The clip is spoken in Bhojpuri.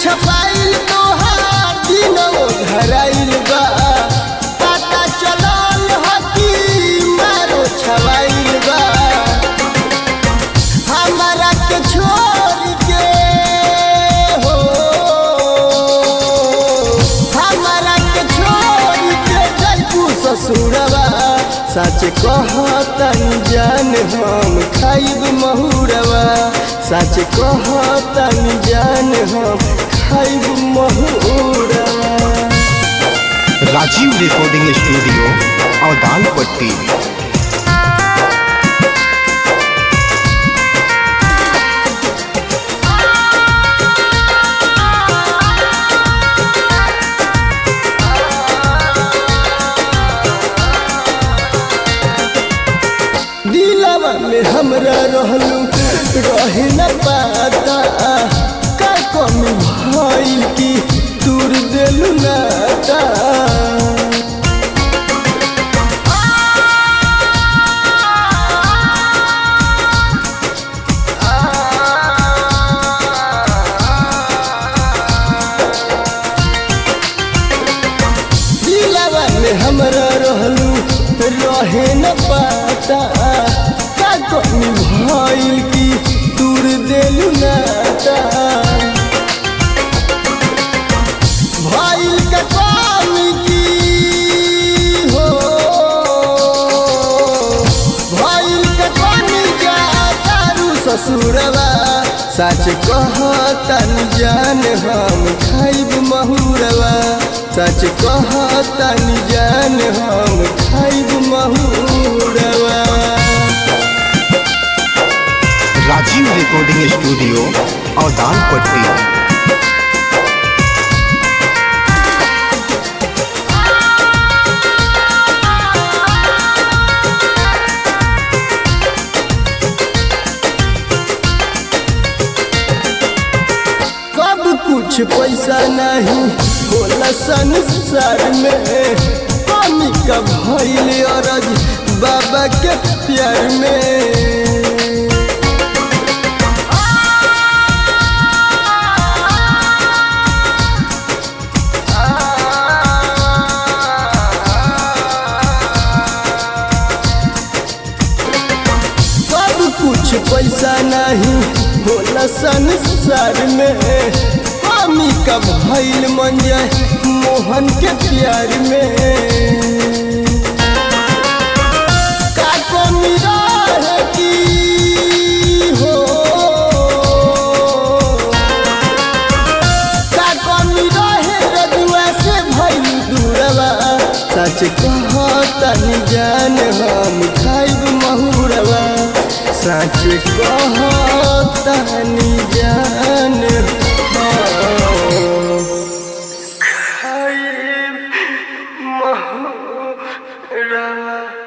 छपाइल तोहार दिनों धराइल बा पता चलल हकी मारो छवाइल बा हमरा के छोड़ के हो हमरा के छोड़ के जैबू ससुरवा सच कहतन जान हम खाइब महुरवा सच कहतन जान हम खाइब महुरवा राजीव रिकॉर्डिंग स्टूडियो अवदानपट्टी दिलवा में हमरा रहलू रहे न पाता का कमी भइल की दूर देलू नाता दिलवा में हमरा रहलू रहे न पाता का कमी भइल की दूर देलू नाता भइल का कमी की हो भइल का कमी जा तारू ससुरवा सच कहतन जान हम खाइब महुरवा सच कहतन जान हम खाइब महुरवा राजीव रिकॉर्डिंग स्टूडियो अवदानपट्टी सब कुछ पैसा नहीं होला संसार में कमी का भइल अरज बाबा के प्यार में सब कुछ पैसा नहीं होला संसार में कमी का भइल मन जाए मोहन के प्यार में का कमी रहे की हो का कमी रहे रजुआ से भइल दूरवा सच कहतन जान हम खाइब महुरवा सच कहतन जान हम खाइब महुरवा